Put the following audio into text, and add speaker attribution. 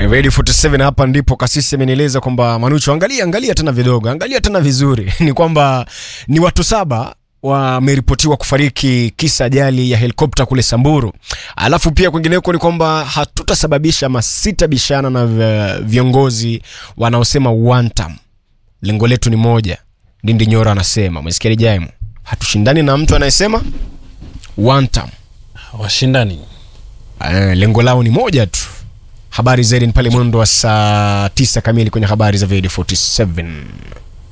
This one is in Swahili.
Speaker 1: Radio 47 hapa ndipo kasisi amenieleza kwamba Manucho, angalia angalia tena vidogo, angalia tena vizuri ni kwamba ni watu saba wameripotiwa kufariki kisa ajali ya helikopta kule Samburu. Alafu pia kwingineko ni kwamba hatutasababisha ama sitabishana na vi- viongozi wanaosema one term. Lengo letu ni moja. Ndindi Nyoro anasema, umesikia Jaimu? Hatushindani na mtu anayesema one term.
Speaker 2: washindani
Speaker 1: Eh, lengo lao ni moja tu. Habari zaidi ni pale mwendo wa saa 9 kamili kwenye habari za Radio 47.